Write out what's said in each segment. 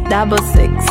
double six.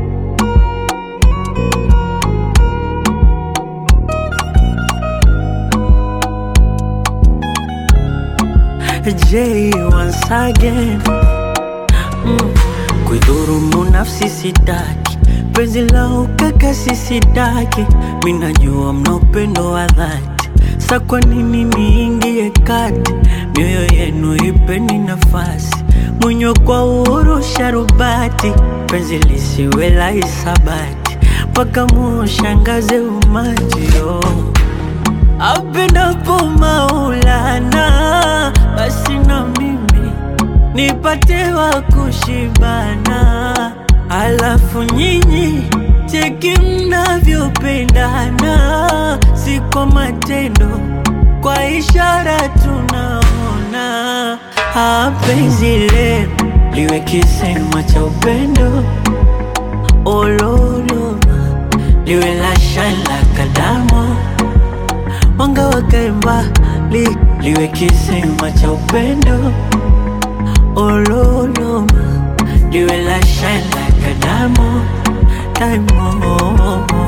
J once again mm. Kuidhurumu nafsi sitaki, penzi la ukaka sisidaki, minajua mna upendo wa dhati, sa kwa nini niingie kati? Mioyo yenu ipeni nafasi, mwenye kwa uhuru sharubati, penzi lisiwe la hisabati, mpaka mushangaze umati oh. Apendapo Maulana, basi na mimi nipate wa kushibana, alafu nyinyi cheki mnavyopendana, si kwa matendo, kwa ishara tunaona. Ah, penzi lenu liwe kisema cha upendo, ololoma liwe la shala kadamo mwanga wakae mbali, liwe kisima cha upendo ololoma, liwe la shine like a diamond, diamond.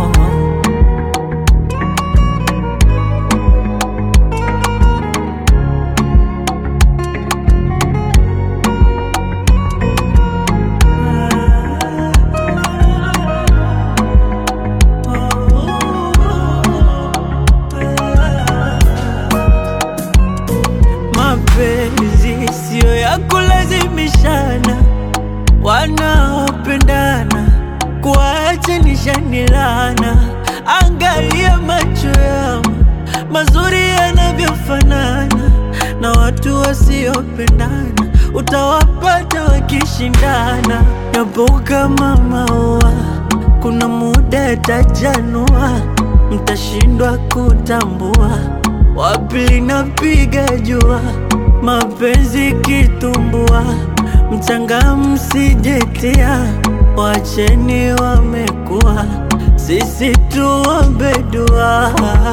Mapenzi siyo ya kulazimishana, wanaopendana kuachanisha laana. Angalia macho yao mazuri yanavyofanana, na watu wasiopendana utawapata wakishindana. Yapo kama maua, kuna muda yatajanua, mtashindwa kutambua wapi linapiga jua, mapenzi kitumbua, mchanga msijetia, wacheni wamekuwa, sisi tuombe dua.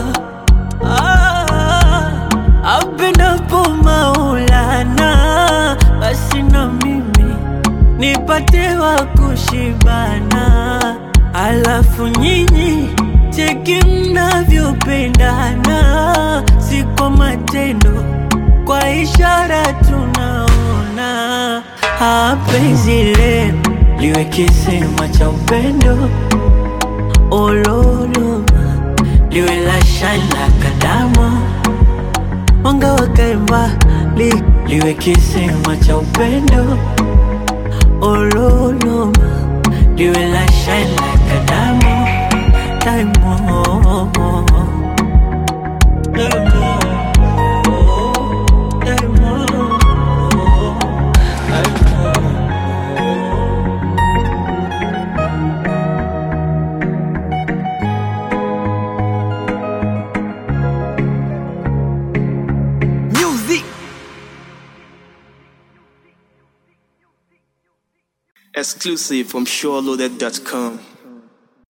Ah, apendapo Maulana, basi na mimi nipate wa kushibana, alafu nyinyi cheki mnavyopendana, si kwa matendo, kwa ishara tunaona. Ah, penzi lenu liwe kisima cha upendo, ololoma liwe la shine like a diamond, mwanga wakae mbali, liwe kisima cha upendo, ololoma liwe la shine like a diamond, diamond. Diamond. Diamond. Exclusive from SureLoaded.com.